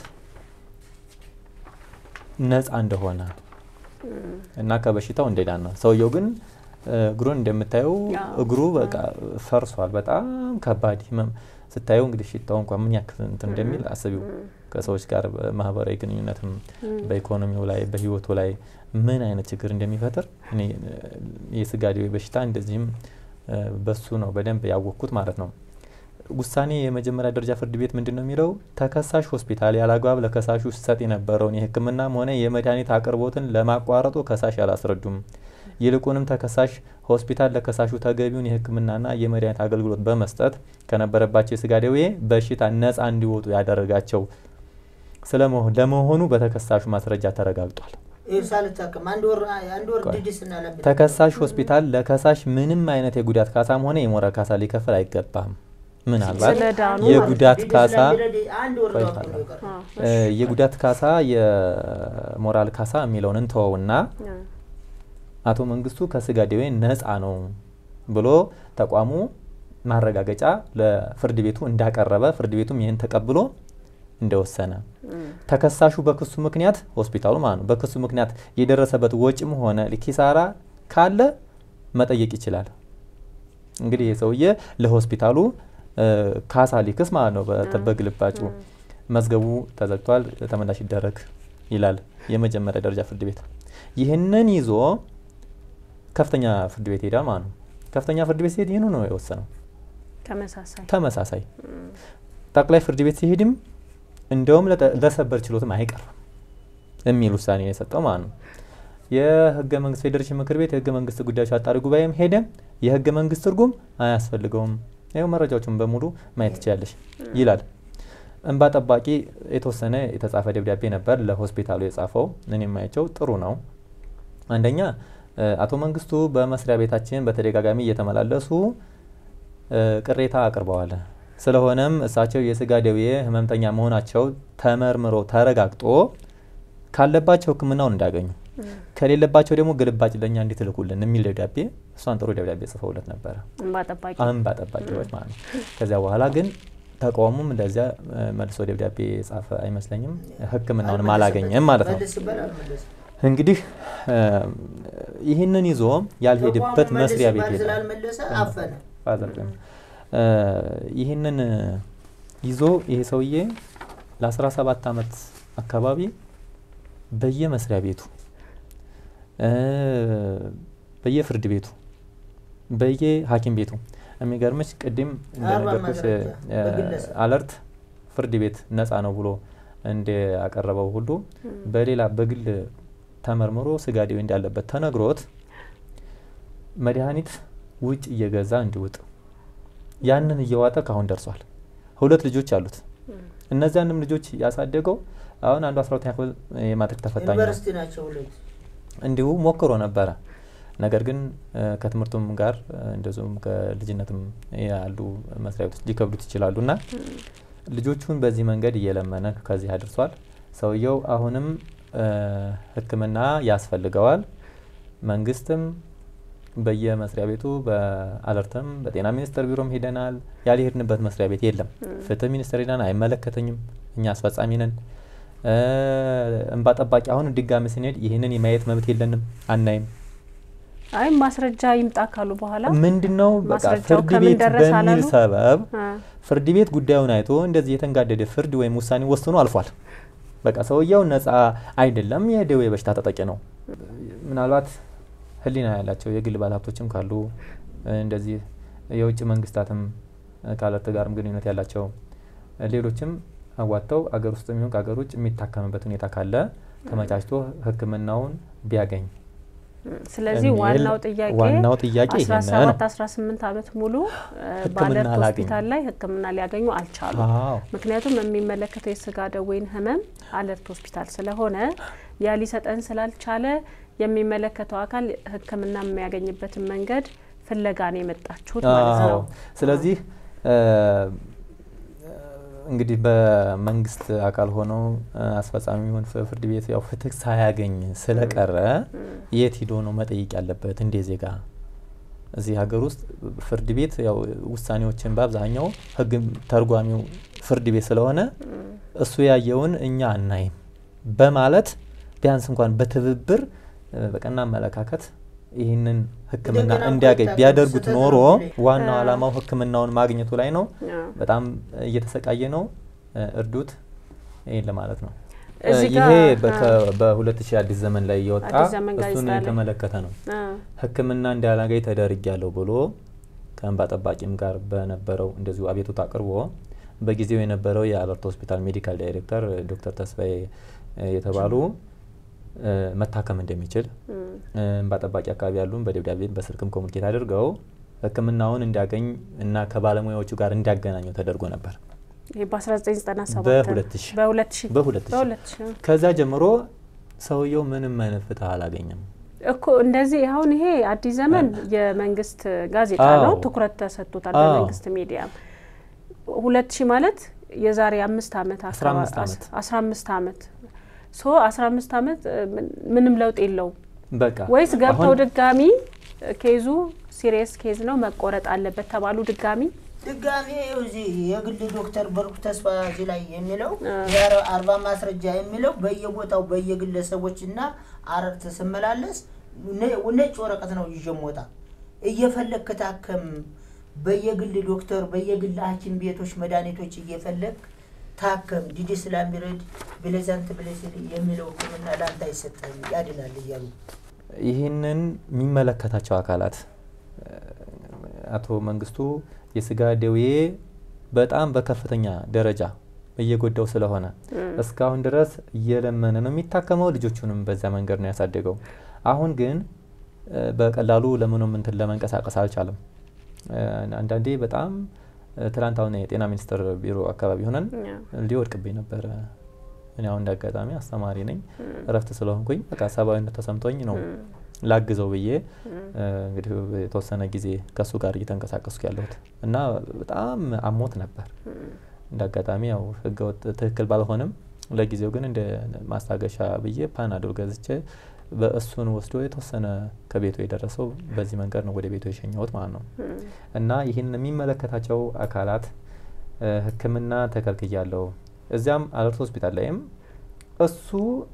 ነጻ እንደሆነ እና ከበሽታው እንደዳን ነው። ሰውየው ግን እግሩን እንደምታየው እግሩ በቃ ፈርሷል። በጣም ከባድ ህመም ስታየው እንግዲህ ሽታው እንኳን ምን ያክል እንትን እንደሚል አስቢው። ከሰዎች ጋር በማህበራዊ ግንኙነትም በኢኮኖሚው ላይ በህይወቱ ላይ ምን አይነት ችግር እንደሚፈጥር እኔ የስጋ ደዌ በሽታ እንደዚህም በሱ ነው በደንብ ያወቅኩት ማለት ነው። ውሳኔ የመጀመሪያ ደረጃ ፍርድ ቤት ምንድን ነው የሚለው? ተከሳሽ ሆስፒታል ያለአግባብ ለከሳሹ ሲሰጥ የነበረውን የሕክምናም ሆነ የመድኃኒት አቅርቦትን ለማቋረጡ ከሳሽ አላስረዱም። ይልቁንም ተከሳሽ ሆስፒታል ለከሳሹ ተገቢውን የሕክምናና የመድኃኒት አገልግሎት በመስጠት ከነበረባቸው የስጋ ደዌ በሽታ ነጻ እንዲወጡ ያደረጋቸው ለመሆኑ በተከሳሹ ማስረጃ ተረጋግጧል። ተከሳሽ ሆስፒታል ለከሳሽ ምንም አይነት የጉዳት ካሳም ሆነ የሞራል ካሳ ሊከፍል አይገባም። ምናልባት የጉዳት ካሳ የጉዳት ካሳ የሞራል ካሳ የሚለውን እንተወውና አቶ መንግስቱ ከስጋ ደዌ ነጻ ነው ብሎ ተቋሙ ማረጋገጫ ለፍርድ ቤቱ እንዳቀረበ ፍርድ ቤቱም ይህን ተቀብሎ እንደወሰነ ተከሳሹ በክሱ ምክንያት ሆስፒታሉ ማለት ነው በክሱ ምክንያት የደረሰበት ወጪም ሆነ ኪሳራ ካለ መጠየቅ ይችላል። እንግዲህ የሰውዬ ለሆስፒታሉ ካሳ ሊክስ ማለት ነው። በግልባጩ መዝገቡ ተዘግቷል፣ ተመላሽ ይደረግ ይላል የመጀመሪያ ደረጃ ፍርድ ቤት። ይህንን ይዞ ከፍተኛ ፍርድ ቤት ሄዳል ማለት ነው። ከፍተኛ ፍርድ ቤት ሲሄድ ይህኑ ነው የወሰነው። ተመሳሳይ ተመሳሳይ ጠቅላይ ፍርድ ቤት ሲሄድም እንደውም ለሰበር ችሎትም አይቀርም የሚል ውሳኔ የሰጠው ማለት ነው። የህገ መንግስት ፌዴሬሽን ምክር ቤት የህገ መንግስት ጉዳዮች አጣሪ ጉባኤም ሄደ። የህገ መንግስት ትርጉም አያስፈልገውም፣ ይኸው መረጃዎችን በሙሉ ማየት ትችላለሽ ይላል። እንባ ጠባቂ የተወሰነ የተጻፈ ደብዳቤ ነበር ለሆስፒታሉ የጻፈው። እኔ የማያቸው ጥሩ ነው። አንደኛ አቶ መንግስቱ በመስሪያ ቤታችን በተደጋጋሚ እየተመላለሱ ቅሬታ አቅርበዋል። ስለሆነም እሳቸው የስጋ ደዌ ህመምተኛ መሆናቸው ተመርምሮ ተረጋግጦ ካለባቸው ሕክምናውን እንዳገኙ ከሌለባቸው ደግሞ ግልባጭ ለእኛ እንዲትልኩልን የሚል ደብዳቤ እሷን ጥሩ ደብዳቤ ጽፈውለት ነበረ። እንባ ጠባቂዎች ማለት ነው። ከዚያ በኋላ ግን ተቃውሞም እንደዚያ መልሶ ደብዳቤ ጻፈ አይመስለኝም። ሕክምናውንም አላገኘም ማለት ነው። እንግዲህ ይህንን ይዞ ያልሄድበት መስሪያ ቤት ሄደ። ይህንን ይዞ ይሄ ሰውዬ ለ17 ዓመት አካባቢ በየመስሪያ ቤቱ በየፍርድ ቤቱ በየሐኪም ቤቱ የሚገርምሽ ቅድም እንደነገርኩሽ አለርት ፍርድ ቤት ነፃ ነው ብሎ እንደ አቀረበው ሁሉ በሌላ በግል ተመርምሮ ስጋ ደዌ እንዳለበት ተነግሮት መድኃኒት ውጭ እየገዛ እንዲውጥ ያንን እየዋጠ ካሁን ደርሷል። ሁለት ልጆች አሉት። እነዚያንም ልጆች ያሳደገው አሁን አንዱ አስራ ሁለተኛ ክፍል የማትሪክ ተፈታኝ ነው። ዩኒቨርሲቲ ናቸው ሁለት። እንዲሁ ሞክሮ ነበረ። ነገር ግን እ፣ ከትምህርቱም ጋር እ፣ እንደዚሁም ከልጅነትም ያሉ መስሪያ ቤቶች ሊከብዱት ይችላሉ እና ልጆቹን በዚህ መንገድ እየለመነ ከዚህ አድርሷል። ሰውየው አሁንም እ፣ ሕክምና ያስፈልገዋል። መንግስትም በየመስሪያ ቤቱ በአለርትም በጤና ሚኒስቴር ቢሮም ሄደናል። ያልሄድንበት መስሪያ ቤት የለም። ፍትህ ሚኒስቴር ሄደን አይመለከተኝም፣ እኛ አስፈጻሚ ነን። እ፣ እንባ ጠባቂ አሁን ድጋሚ ስንሄድ ይህንን የማየት መብት የለንም፣ አናይም። አይ ማስረጃ ይምጣ ካሉ በኋላ ምንድን ነው በቃ ማስረጃው ፍርድ ከምን ቤት ደረሰ በሚል አላሉ? ሰበብ አ፣ ፍርድ ቤት ጉዳዩን አይቶ እንደዚህ የተንጋደደ ፍርድ ወይም ውሳኔ ወስኖ አልፏል። በቃ ሰውየው ነጻ አይደለም፣ የደዌ በሽታ ተጠቂ ነው። ምናልባት ሕሊና ያላቸው የግል ባለሀብቶችም ካሉ እ፣ እንደዚህ የውጭ መንግስታትም እ፣ ከአለርት ጋርም ግንኙነት ያላቸው እ፣ ሌሎችም አዋጥተው አገር ውስጥ የሚሆን ከአገር ውጭ የሚታከምበት ሁኔታ ካለ ተመቻችቶ ሕክምናውን ቢያገኝ ስለዚህ የሚል ዋናው ጥያቄ ዋናው ጥያቄ አስራ ይሄን ነው። ሰባት አስራ ስምንት አመት ሙሉ እ፣ ሕክምና በአለርት አላገኙም። ሆስፒታል ላይ ሕክምና ሊያገኙ አልቻሉም። አዎ ምክንያቱም የሚመለከተው የስጋ ደዌን ህመም አለርት ሆስፒታል ስለሆነ ያ ሊሰጠን ስላልቻለ የሚመለከተው አካል ሕክምና የሚያገኝበትን መንገድ ፍለጋ ነው የመጣችሁት ማለት አዎ ነው። ስለዚህ እ፣ እንግዲህ በመንግስት አካል ሆነው እ፣ አስፈጻሚ ይሁን ፍ- ፍርድ ቤት ያው ፍትህ ሳያገኝ ስለቀረ የት ሂዶ ነው መጠየቅ ያለበት? እንደ ዜጋ እዚህ ሀገር ውስጥ ፍርድ ቤት ያው ውሳኔዎችን በአብዛኛው ህግ ተርጓሚው ፍርድ ቤት ስለሆነ እሱ ያየውን እኛ አናይም በማለት ቢያንስ እንኳን በትብብር እ፣ በቀና አመለካከት ይህንን ሕክምና እንደገና እንዲያገኝ ኮንታክት ቢያደርጉት ስህተት ኖሮ ነው። ዋናው አ- ዓላማው ሕክምናውን ማግኘቱ ላይ ነው። አዎ። በጣም እየተሰቃየ ነው። እ፣ እርዱት። ይህን ለማለት ነው። እ፣ እዚህ ይሄ ጋር በሁለት ሺህ አዲስ ዘመን ላይ የወጣ አዲስ ዘመን ጋዜጣ እሱን ላይ። የተመለከተ ነው። አ፣ ሕክምና እንዳላገኝ ተደርጊያለሁ ብሎ ከእንባ ጠባቂም ጋር በነበረው እንደዚሁ አቤቱታ አቅርቦ በጊዜው የነበረው የአለርት ሆስፒታል ሜዲካል ዳይሬክተር ዶክተር ተስፋዬ እ፣ የተባሉ እ፣ መታከም እንደሚችል እም፣ እ፣ እንባ ጠባቂ አካባቢ ያሉን በደብዳቤ በስልክም ኮሚኒኬት አድርገው ሕክምናውን እንዲያገኝ እና ከባለሙያዎቹ ጋር እንዲያገናኘው ተደርጎ ነበር። ይሄ በ1997 በሁለት ሺህ በሁለት ሺህ በሁለት ሺህ በሁለት ሺህ ከዛ ጀምሮ ሰውየው ምንም አይነት ፍትህ አላገኘም። እኮ እንደዚህ አሁን ይሄ አዲስ ዘመን የመንግስት ጋዜጣ ነው፣ አዎ። ትኩረት ተሰጥቶታል አዎ። በመንግስት ሚዲያ። ሁለት ሺህ ማለት የዛሬ አምስት አመት አስራ አምስት አመት። አስራ አምስት አመት ሶ አስራ አምስት አመት እ፣ ምን- ምንም ለውጥ የለውም በቃ ወይስ ገብተው አሁን ድጋሚ እ፣ ኬዙ ሲሪየስ ኬዝ ነው መቆረጥ አለበት ተባሉ ድጋሚ ድጋሜ እዚህ የግል ዶክተር በርኩ ተስፋ እዚህ ላይ የሚለው አ። የአረ- አርባ ማስረጃ የሚለው በየቦታው በየግለሰቦች እና አረርት ስመላለስ ነ- ነጭ ወረቀት ነው ይዤ የምወጣ እየፈለግ ታከም በየግል ዶክተር በየግል ሐኪም ቤቶች መድኃኒቶች እየፈለግ ታከም ዲዲ ስላሚረድ ብሌዛንት ብሌስል የሚለው ሕክምና ለአንተ አይሰጥህም ያድናል እያሉ ይህንን የሚመለከታቸው አካላት እ፣ አቶ መንግስቱ የስጋ ደዌ በጣም በከፍተኛ ደረጃ እየጎዳው ስለሆነ እስካሁን ድረስ እየለመነ ነው የሚታከመው። ልጆቹንም በዛ መንገድ ነው ያሳደገው። አሁን ግን እ፣ በቀላሉ ለምንም እንትን ለመንቀሳቀስ አልቻለም። እ፣ አንዳንዴ በጣም እ፣ ትናንት አሁን የጤና ሚኒስቴር ቢሮ አካባቢ ሆነን ሊወድቅብኝ ነበረ። እኔ አሁን እንደ አጋጣሚ አስተማሪ ነኝ፣ እረፍት ስለሆንኩኝ በቃ ሰብአዊነት ተሰምቶኝ ነው ላግዘው ብዬ እ፣ እንግዲህ የተወሰነ ጊዜ ከእሱ ጋር እየተንቀሳቀስኩ ያለሁት እና በጣም አሞት ነበር። እንደ አጋጣሚ ያው ህገወጥ ትክክል ባልሆንም ለጊዜው ግን እንደ ማስታገሻ ብዬ ፓናዶል ገዝቼ በእሱን ወስዶ የተወሰነ ከቤቱ የደረሰው በዚህ መንገድ ነው ወደ ቤቱ የሸኘሁት ማለት ነው። እና ይህን የሚመለከታቸው አካላት እ፣ ሕክምና ተከልክያለሁ እዚያም አለርት ሆስፒታል ላይም እሱ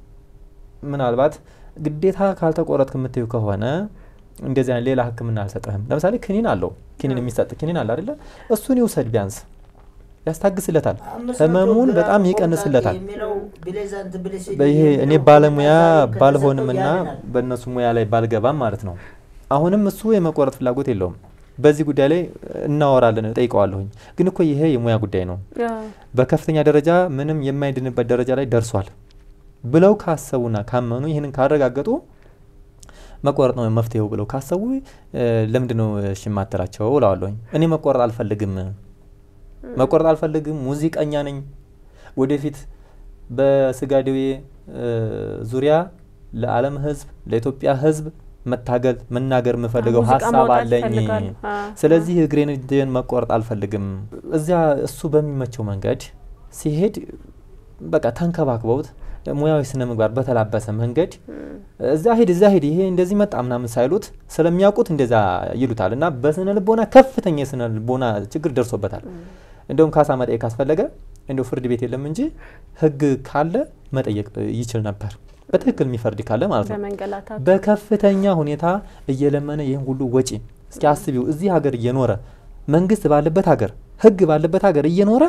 ምናልባት ግዴታ ካልተቆረጥክ የምትዩ ከሆነ እንደዚህ አይነት ሌላ ሕክምና አልሰጠህም። ለምሳሌ ክኒን አለው ክኒን የሚሰጥ ክኒን አለ አይደለ? እሱን ይውሰድ ቢያንስ ያስታግስለታል፣ አምስት መቶ ህመሙን ግራም በጣም ኮንታክት ይቀንስለታል። የሚለው ብሌዛንት ብሌስል ይሄ እኔ የሚለው ባለሙያ ሕክምና ባልሆንምና ከተሰጠው ያድናል። በእነሱ ሙያ ላይ ባልገባም ማለት ነው። አሁንም እሱ የመቆረጥ ፍላጎት የለውም። በዚህ ጉዳይ ላይ እናወራለን፣ እጠይቀዋለሁኝ። ግን እኮ ይሄ የሙያ ጉዳይ ነው፣ አዎ። በከፍተኛ ደረጃ ምንም የማይድንበት ደረጃ ላይ ደርሷል ብለው ካሰቡና ካመኑ ይህንን ካረጋገጡ መቆረጥ ነው መፍትሄው ብለው ካሰቡ እ፣ ለምንድን ነው እሺ የማትላቸው እለዋለሁኝ። እኔ መቆረጥ አልፈልግም መቆረጥ አልፈልግም፣ ሙዚቀኛ ነኝ። ወደፊት በስጋ ደዌ እ፣ ዙሪያ ለዓለም ሕዝብ ለኢትዮጵያ ሕዝብ መታገል መናገር የምፈልገው ሙዚቃ ሀሳብ ማውጣት አለኝ። ይፈልጋሉ። አዎ፣ ስለዚህ እግሬን እጄን መቆረጥ አልፈልግም። እዚያ እሱ በሚመቸው መንገድ ሲሄድ በቃ ተንከባክበውት ሙያዊ ስነ ምግባር በተላበሰ መንገድ እዛ ሂድ እዛ ሂድ ይሄ እንደዚህ መጣ ምናምን ሳይሉት ስለሚያውቁት እንደዛ ይሉታል እና በስነ ልቦና ከፍተኛ የስነ ልቦና ችግር ደርሶበታል። እንደውም ካሳ መጠየቅ ካስፈለገ እንደው ፍርድ ቤት የለም እንጂ ህግ ካለ መጠየቅ ይችል ነበር። በትክክል የሚፈርድ ካለ ማለት ነው። በመንገላታት በከፍተኛ ሁኔታ እየለመነ ይህን ሁሉ ወጪ እስኪ አስቢው። እዚህ ሀገር እየኖረ መንግስት ባለበት ሀገር ህግ ባለበት ሀገር እየኖረ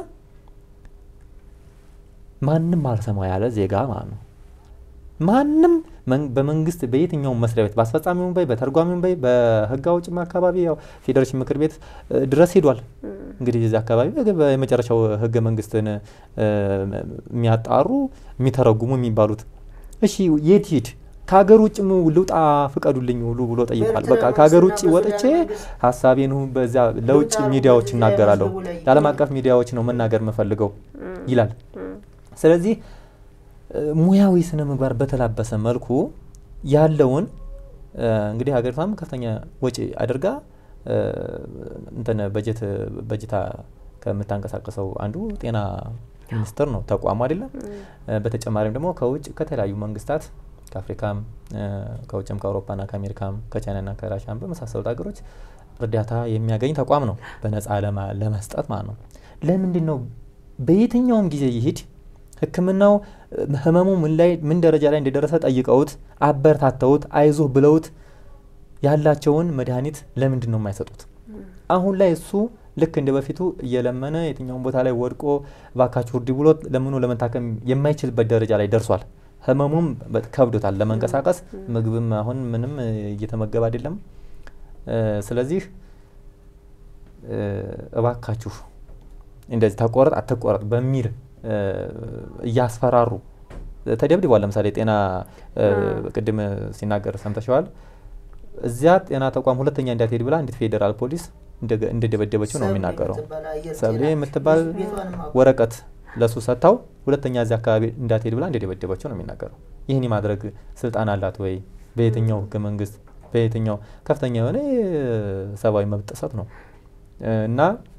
ማንም አልሰማ ያለ ዜጋ ማለት ነው። ማንም መን- በመንግስት በየትኛውም መስሪያ ቤት በአስፈጻሚውም በይ በተርጓሚውም በይ በህግ አውጭም አካባቢ ያው ፌዴሬሽን ምክር ቤት እ, ድረስ ሄዷል። እንግዲህ እዚህ አካባቢ በግ- በመጨረሻው ህገ መንግስትን እ, የሚያጣሩ የሚተረጉሙ የሚባሉት እሺ የት ሂድ ከሀገር ውጭ ልውጣ ፍቀዱልኝ ሁሉ ብሎ ጠይቋል። በኤርትራ በቃ ከሀገር ውጭ መንግስትና ወጥቼ በሱዳን መንግስት ሀሳቤን ሁ- በዚያ ለውጭ ልውጣ ሚዲያዎች ብሎ እናገራለሁ፣ መዝገቡ ላይ ለዓለም አቀፍ ሚዲያዎች ነው መናገር የምፈልገው ይላል። ስለዚህ እ፣ ሙያዊ ስነ ምግባር በተላበሰ መልኩ ያለውን እ፣ እንግዲህ ሀገሪቷም ከፍተኛ ወጪ አድርጋ እ፣ እንትን በጀት በጀታ ከምታንቀሳቀሰው አንዱ ጤና ሚኒስቴር ነው ተቋሙ አይደለም። እ፣ በተጨማሪም ደግሞ ከውጭ ከተለያዩ መንግስታት ከአፍሪካም እ፣ ከውጭም ከአውሮፓና ከአሜሪካም ከቻይናና ከራሽያም በመሳሰሉት ሀገሮች እርዳታ የሚያገኝ ተቋም ነው በነፃ ለማ- ለመስጠት ማለት ነው። ለምንድን ነው በየትኛውም ጊዜ ይሂድ ሕክምናው እ፣ ህመሙ ምን ላይ ምን ደረጃ ላይ እንደደረሰ ጠይቀውት አበረታተውት አይዞህ ብለውት ያላቸውን መድኃኒት ለምንድን ነው የማይሰጡት? አሁን ላይ እሱ ልክ እንደ በፊቱ እየለመነ የትኛውን ቦታ ላይ ወድቆ ባካችሁ እርዱ ብሎ ለምኖ ለመታከም የማይችልበት ደረጃ ላይ ደርሷል። ህመሙም በ- ከብዶታል ለመንቀሳቀስ። ምግብም አሁን ምንም እ, እየተመገበ አይደለም። እ፣ ስለዚህ እ፣ እባካችሁ እንደዚህ ተቆረጥ አትቆረጥ በሚል እ፣ እያስፈራሩ ተደብድቧል። ለምሳሌ ጤና እ፣ ቅድም ሲናገር ሰምተሸዋል። እዚያ ጤና ተቋም ሁለተኛ እንዳትሄድ ብላ እንዴት ፌዴራል ፖሊስ እንደገ- እንደደበደበችው ነው ሰብሌ የሚናገረው። የምትባል አየር ሰብሌ ጤና የምትባል ቤቷንም አውቀው ወረቀት ለሱ ሰጥታው ሁለተኛ እዚያ አካባቢ እንዳትሄድ ብላ እንደደበደበችው ነው የሚናገረው። ይህን የማድረግ ስልጣን አላት ወይ? በየትኛው ህገ መንግስት በየትኛው ከፍተኛ የሆነ የሰብአዊ መብት ጥሰት ነው እና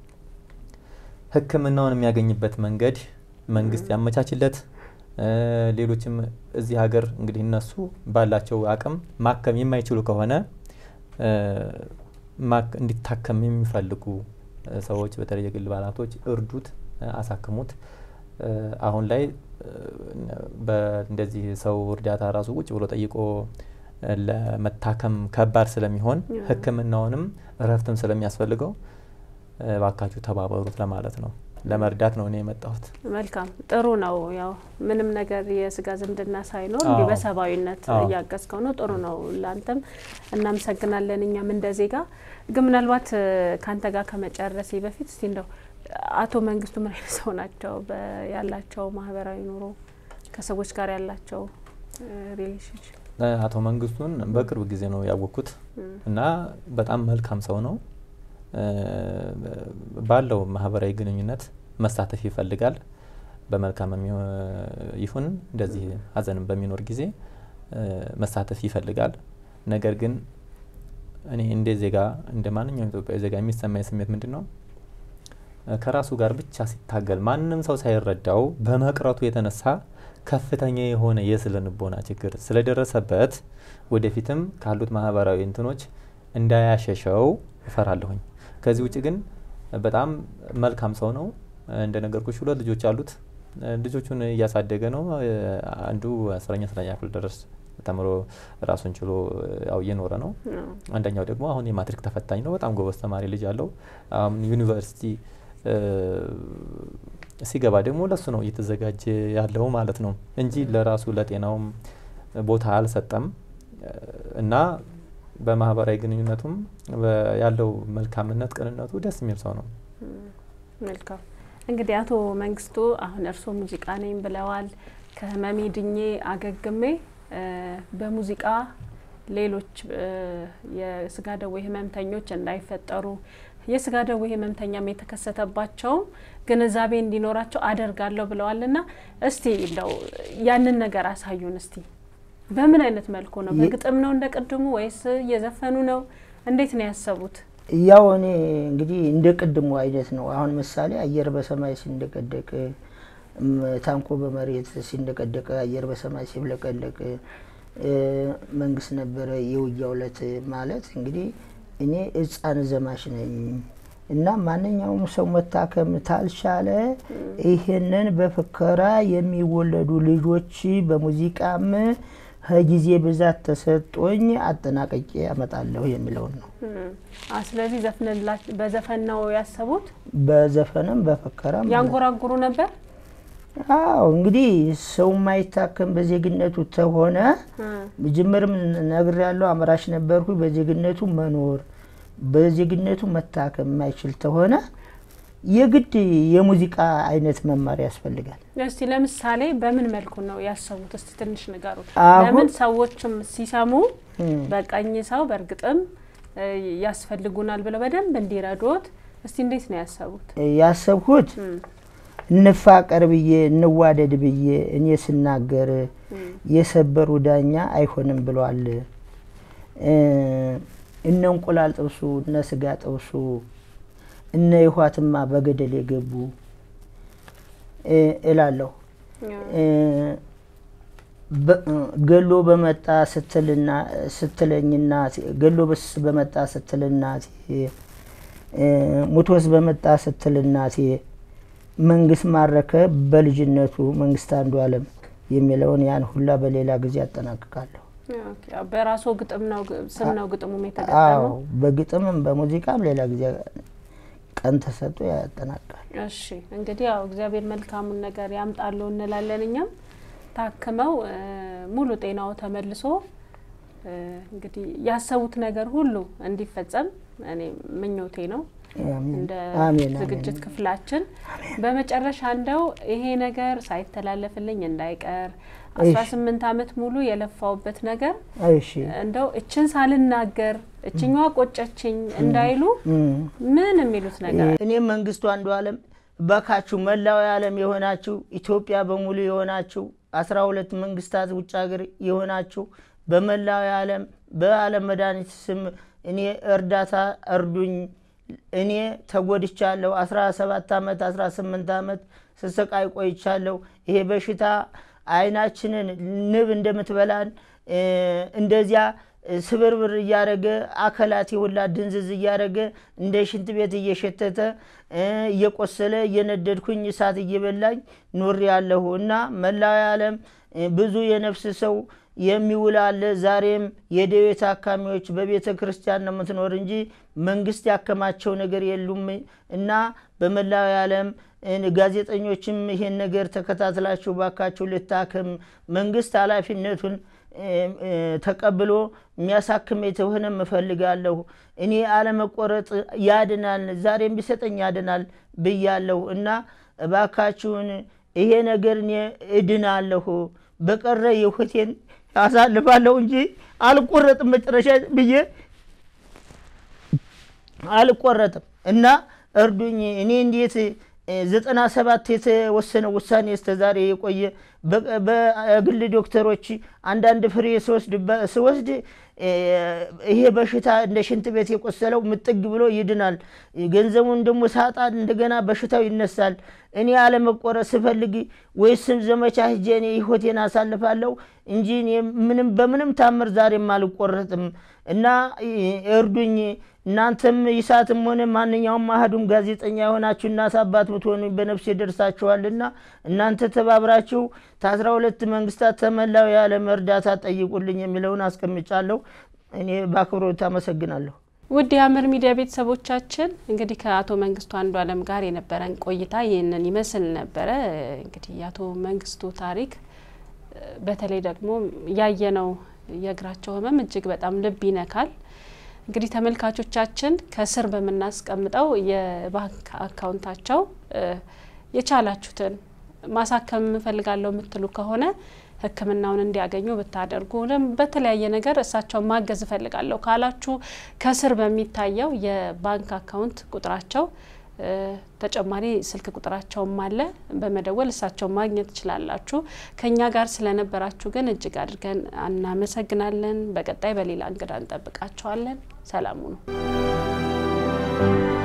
ሕክምናውን የሚያገኝበት መንገድ መንግስት ያመቻችለት። እ፣ ሌሎችም እዚህ ሀገር እንግዲህ እነሱ ባላቸው አቅም ማከም የማይችሉ ከሆነ እ፣ ማክ- እንዲታከም የሚፈልጉ እ፣ ሰዎች በተለይ የግል ባለሀብቶች እርዱት፣ እ፣ አሳክሙት። እ፣ አሁን ላይ እ፣ በ- እንደዚህ ሰው እርዳታ ራሱ ቁጭ ብሎ ጠይቆ እ፣ ለመታከም ከባድ ስለሚሆን ሕክምናውንም እረፍትም ስለሚያስፈልገው እ፣ እባካችሁ ተባበሩት ለማለት ነው። ለመርዳት ነው እኔ የመጣሁት። መልካም ጥሩ ነው። ያው ምንም ነገር የስጋ ዝምድና ሳይኖር እንዲህ አዎ። በሰብአዊነት አዎ። እያገዝከው ነው። ጥሩ ነው። ለአንተም እናመሰግናለን። እኛም እንደ ዜጋ ግን ምናልባት እ፣ ከአንተ ጋር ከመጨረሴ በፊት እስቲ እንደው አቶ መንግስቱ ምን አይነት ሰው ናቸው? በ- ያላቸው ማህበራዊ ኑሮ ከሰዎች ጋር ያላቸው ሪሌሽንሽፕ እ፣ አቶ መንግስቱን በቅርብ ጊዜ ነው ያወቅኩት እና በጣም መልካም ሰው ነው። እ፣ ባለው ማህበራዊ ግንኙነት መሳተፍ ይፈልጋል። በመልካም የሚሆ- ይሁን እንደዚህ ሀዘንም በሚኖር ጊዜ እ፣ መሳተፍ ይፈልጋል። ነገር ግን እኔ እንደ ዜጋ እንደ ማንኛውም ኢትዮጵያዊ ዜጋ የሚሰማኝ ስሜት ምንድን ነው? እ፣ ከራሱ ጋር ብቻ ሲታገል ማንም ሰው ሳይረዳው በመቅረቱ የተነሳ ከፍተኛ የሆነ የስነ ልቦና ችግር ስለደረሰበት ወደፊትም ካሉት ማህበራዊ እንትኖች እንዳያሸሸው እፈራለሁኝ። ከዚህ ውጭ ግን በጣም መልካም ሰው ነው። እንደነገርኩሽ ሁለት ልጆች አሉት። እ፣ ልጆቹን እያሳደገ ነው። እ፣ አንዱ አስረኛ አስረኛ ክፍል ድረስ ተምሮ ራሱን ችሎ እ፣ ያው እየኖረ ነው። አንደኛው ደግሞ አሁን የማትሪክ ተፈታኝ ነው። በጣም ጎበዝ ተማሪ ልጅ አለው። አሁን ዩኒቨርሲቲ እ፣ ሲገባ ደግሞ ለሱ ነው እየተዘጋጀ ያለው ማለት ነው እንጂ ለራሱ ለጤናውም ቦታ አልሰጠም እ፣ እና በማህበራዊ ግንኙነቱም ያለው መልካምነት፣ ቅንነቱ ደስ የሚል ሰው ነው። መልካም እንግዲህ አቶ መንግስቱ አሁን እርስዎ ሙዚቃ ነኝ ብለዋል። ከህመሜ ድኜ አገግሜ በሙዚቃ ሌሎች የስጋ ደዌ ህመምተኞች እንዳይፈጠሩ የስጋ ደዌ ህመምተኛም የተከሰተባቸውም ግንዛቤ እንዲኖራቸው አደርጋለሁ ብለዋልና እስቲ እንደው ያንን ነገር አሳዩን። እስቲ በምን አይነት መልኩ ነው? በግጥም ነው እንደ ቅድሙ ወይስ እየዘፈኑ ነው? እንዴት ነው ያሰቡት? ያው እኔ እንግዲህ እንደ ቅድሙ አይነት ነው። አሁን ምሳሌ አየር በሰማይ ሲንደቀደቅ፣ ታንኮ በመሬት ሲንደቀደቅ፣ አየር በሰማይ ሲብለቀለቅ መንግስት ነበረ የውጊያ ዕለት ማለት እንግዲህ እኔ ሕፃን ዘማች ነኝ እና ማንኛውም ሰው መታከም ታልቻለ ይህንን በፍከራ የሚወለዱ ልጆች በሙዚቃም ከጊዜ ብዛት ተሰጦኝ አጠናቀቄ ያመጣለሁ የሚለውን ነው። ስለዚህ በዘፈን ነው ያሰቡት። በዘፈንም በፍከራም ያንጎራጉሩ ነበር። አዎ እንግዲህ ሰው ማይታከም በዜግነቱ ተሆነ ጅምርም ነግር ያለው አምራች ነበርኩ። በዜግነቱ መኖር በዜግነቱ መታከም የማይችል ተሆነ የግድ የሙዚቃ አይነት መማር ያስፈልጋል። እስቲ ለምሳሌ በምን መልኩ ነው ያሰቡት? እስቲ ትንሽ ንገሩ። አሁን- ለምን ሰዎችም ሲሰሙ በቀኝ ሰው በእርግጥም ያስፈልጉናል ብለው በደንብ እንዲረዱት እስቲ እንዴት ነው ያሰቡት? ያሰብኩት እንፋቀር ብዬ እንዋደድ ብዬ እኔ ስናገር የሰበሩ ዳኛ አይሆንም ብሏል። እነ እንቁላል ጥብሱ እነ ስጋ ጥብሱ እነ ይኋትማ በገደል የገቡ እላለሁ። ገሎ በመጣ ስትልና ስትለኝ እናቴ ገሎ በስ በመጣ ስትል እናቴ ሙቶስ በመጣ ስትል እናቴ መንግስት ማረከ በልጅነቱ መንግስት አንዱ አለም የሚለውን ያን ሁላ በሌላ ጊዜ ያጠናቅቃለሁ። በራሱ ግጥም ነው ስም ነው ግጥሙም አዎ የተገጠመው። በግጥምም በሙዚቃም ሌላ ጊዜ ቀን ተሰጥቶ ያጠናቅቃል። እሺ እንግዲህ ያው እግዚአብሔር መልካሙን ነገር ያምጣሉ እንላለን። እኛም ታክመው እ ሙሉ ጤናው ተመልሶ እ እንግዲህ ያሰቡት ነገር ሁሉ እንዲፈጸም እኔ ምኞቴ ነው። አሜን እንደ አሜን ዝግጅት አሜን። ክፍላችን በመጨረሻ እንደው ይሄ ነገር ሳይተላለፍልኝ እንዳይቀር አስራ ስምንት አመት ሙሉ የለፋውበት ነገር እሺ እንደው እችን ሳልናገር እችኛዋ ቆጨችኝ እንዳይሉ እም። ምን የሚሉት ነገር እኔም መንግስቱ አንዱ አለም በካችሁ መላው ዓለም የሆናችሁ ኢትዮጵያ በሙሉ የሆናችሁ አስራ ሁለት መንግስታት ውጭ ሀገር የሆናችሁ በመላው ዓለም በዓለም መድኃኒት ስም እኔ እርዳታ እርዱኝ። እኔ ተጎድቻለሁ። አስራ ሰባት ዓመት አስራ ስምንት ዓመት ስሰቃይ ቆይቻለሁ። ይሄ በሽታ አይናችንን ንብ እንደምትበላን እ እንደዚያ ስብርብር እያደረገ አካላት ሁላ ድንዝዝ እያደረገ እንደ ሽንት ቤት እየሸተተ እ እየቆሰለ እየነደድኩኝ እሳት እየበላኝ ኖሬ ያለሁ እና መላው ዓለም እ ብዙ የነፍስ ሰው የሚውል አለ። ዛሬም የደዌ ታካሚዎች በቤተ ክርስቲያን ነው የምትኖር እንጂ መንግስት ያከማቸው ነገር የሉም እና በመላው ዓለም እ ጋዜጠኞችም ይሄን ነገር ተከታትላችሁ ባካችሁ ልታክም መንግስት ኃላፊነቱን እ እ ተቀብሎ የሚያሳክም የተሆነ እፈልጋለሁ። እኔ አለመቆረጥ ያድናል፣ ዛሬም ቢሰጠኝ ያድናል ብያለሁ እና እባካችሁን ይሄ ነገር እኔ እድናለሁ በቀረ የህይወቴን አሳልፋለሁ እንጂ አልቆረጥም መጨረሻ ብዬ አልቆረጥም እና እርዱኝ። እኔ እንዴት ዘጠና ሰባት የተወሰነ ውሳኔ እስከዛሬ የቆየ በ- በግል ዶክተሮች አንዳንድ ፍሬ ስወስድ በ- ስወስድ እ ይሄ በሽታ እንደ ሽንት ቤት የቆሰለው ምጥግ ብሎ ይድናል። ገንዘቡን ደግሞ ሳጣ እንደገና በሽታው ይነሳል። እኔ አለመቆረጥ ስፈልግ ወይስም ዘመቻ ሂጄ እኔ ህይወቴን አሳልፋለሁ እንጂ እኔ ምንም በምንም ታምር ዛሬም አልቆረጥም እና እ እርዱኝ። እናንተም ይሳትም ሆነ ማንኛውም አህዱም ጋዜጠኛ የሆናችሁ እናት አባት ብትሆኑ በነፍስ ይደርሳችኋልና እናንተ ተባብራችሁ ከአስራ ሁለት መንግስታት ተመላው የዓለም እርዳታ ጠይቁልኝ የሚለውን አስቀምጫለሁ። እኔ በአክብሮት አመሰግናለሁ። ውድ የሀመር ሚዲያ ቤተሰቦቻችን እንግዲህ ከአቶ መንግስቱ አንዱ አለም ጋር የነበረን ቆይታ ይህንን ይመስል ነበረ። እንግዲህ የአቶ መንግስቱ ታሪክ በተለይ ደግሞ ያየነው የእግራቸው ህመም እጅግ በጣም ልብ ይነካል። እንግዲህ ተመልካቾቻችን ከስር በምናስቀምጠው የባንክ አካውንታቸው የቻላችሁትን ማሳከም እፈልጋለሁ የምትሉ ከሆነ ሕክምናውን እንዲያገኙ ብታደርጉ በተለያየ ነገር እሳቸውን ማገዝ እፈልጋለሁ ካላችሁ ከስር በሚታየው የባንክ አካውንት ቁጥራቸው ተጨማሪ ስልክ ቁጥራቸውም አለ። በመደወል እሳቸውን ማግኘት ትችላላችሁ። ከእኛ ጋር ስለነበራችሁ ግን እጅግ አድርገን እናመሰግናለን። በቀጣይ በሌላ እንግዳ እንጠብቃቸዋለን። ሰላሙ ነው።